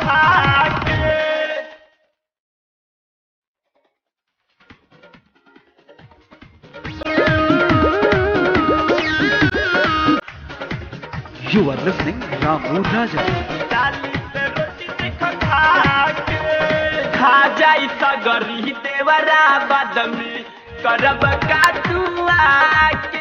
खा के You are listening Ramu Raja. डाली से रोटी देखो खा के खा जाई सगरी देवरा बाद में करब का तू आके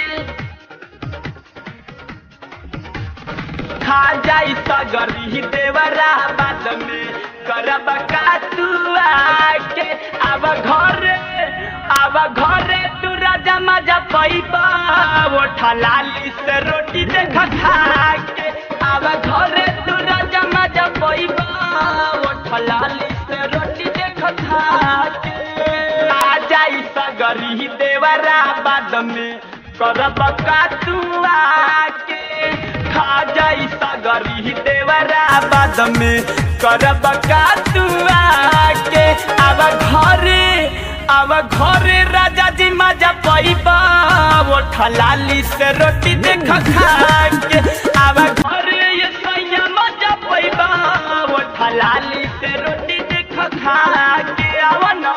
खा जाई सगरी देवरा बाद में करब का तू आके अब घरे अब घरे तू राजा मजा पैबा ओठा लाली से रोटी देख खा के अब घरे तू राजा मजा पैबा ओठा लाली से रोटी देख खा के आ जाई सगरी देवरा बाद में करब का तू आके खा जाई सगरी देवरा बाद में करब का तू आके अब घरे अब घरे राजा जी मजा पैबा ओठा लाली से रोटी देख खा के अब घरे ये सैया मजा पैबा ओठा लाली से रोटी देख खा के आव ना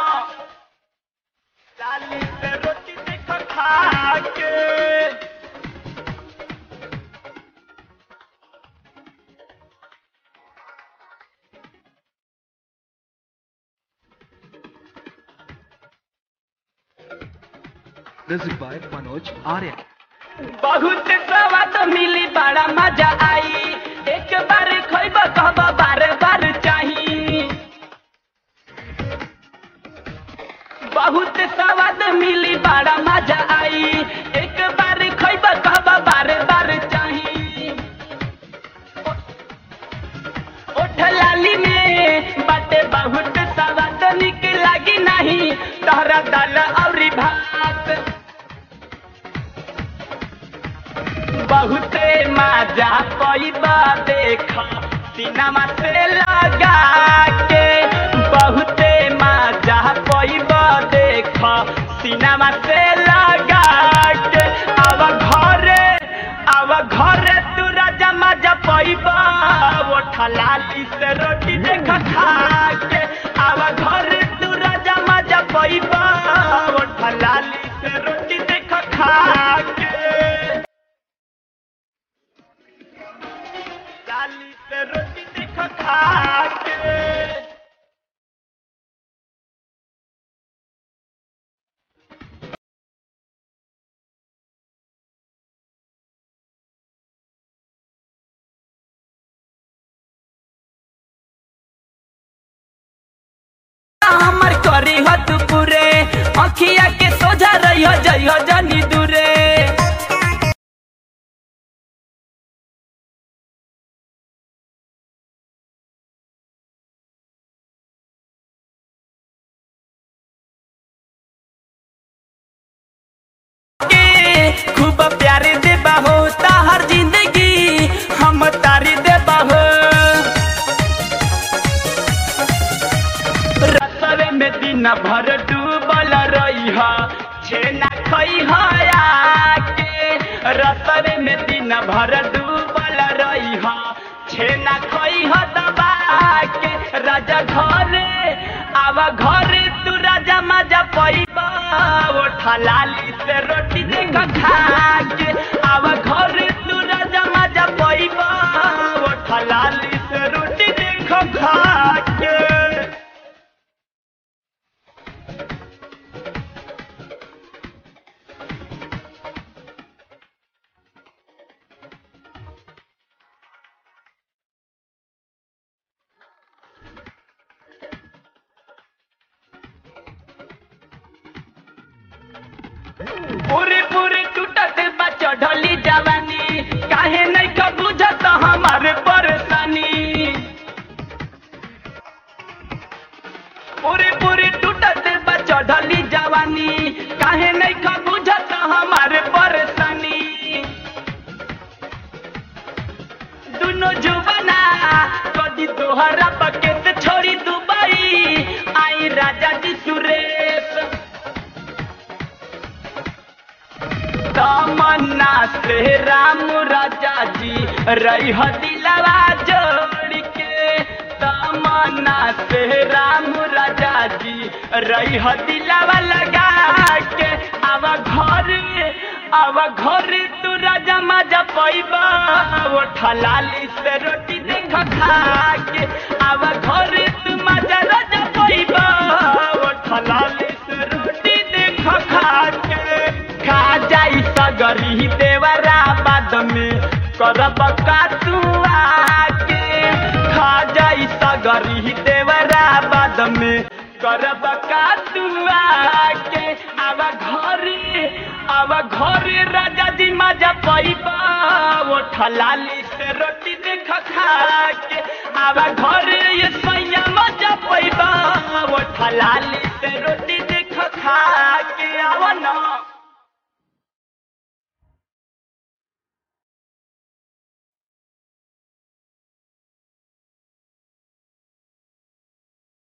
लाली से रोटी देख खा के Music by Manoj Arya. बहुत स्वाद मिली बड़ा मजा आई एक बार खोइब कहब बार बार चाही बहुत स्वाद मिली बड़ा मजा आई एक बार खोइब कहब बार बार चाही ओठ लाली में बाटे बहुत स्वाद निक लागी नहीं तोहरा दाल और भात बहुते मजा पैबा देख सिनेमा से लगा के बहुते मजा पैबा देख सिनेमा से लगा के अब घरे अब घरे तू राजा मजा पैबा ओठा लाली से रोटी देख खा के अब घरे तू राजा मजा पैबा ओठा लाली से रोटी देख खा के लाली से रोटी देख खा के हमर करी हो तू पूरे अखिया के सोझा रही हो जई हो जनी दूरे के खूब प्यार देबा हो ताहर जिंदगी हम तारी देबा हो रसवे में दिन भर डूबल रही हा छेना खई के रसवे में दिन भर डूबल रही हा छेना खई ह दबा के राजा घरे आवा घरे तू राजा मजा पैबा ओठा लाली से रोटी देख खा के आवा घरे तू राजा मजा पैबा ओठा लाली से रोटी देख खा के पूरी पूरी टूटत बा चढ़ली जवानी काहे नहीं का बुझत हमारे परेशानी पूरी पूरी टूटत बा चढ़ली जवानी काहे नहीं का बुझत हमारे परेशानी दुनो जुबना कदी तोहरा बकेत छोड़ी दुबई आई राजा जी सुरेश तमन्ना से राम राजा जी रही दिलवा जोड़ के अपना से राम राजा जी रही ह दिलावा लगा के अब घर अब घर तू राजा मजा पैबा वो ठलाली से रोटी देख खा के अब घर तू मजा राजा पैबा वो ठलाली से रोटी देख खा के खा जाई सगरी देवरा बाद में करब का तू आके खा जाई सगरी देवरा बाद में करब का तू आके अब घरे अब घरे राजा जी मजा पैबा वो ठलाली से रोटी देख खा के अब घरे ये सैया मजा पैबा वो ठलाली से रोटी देख खा के आव ना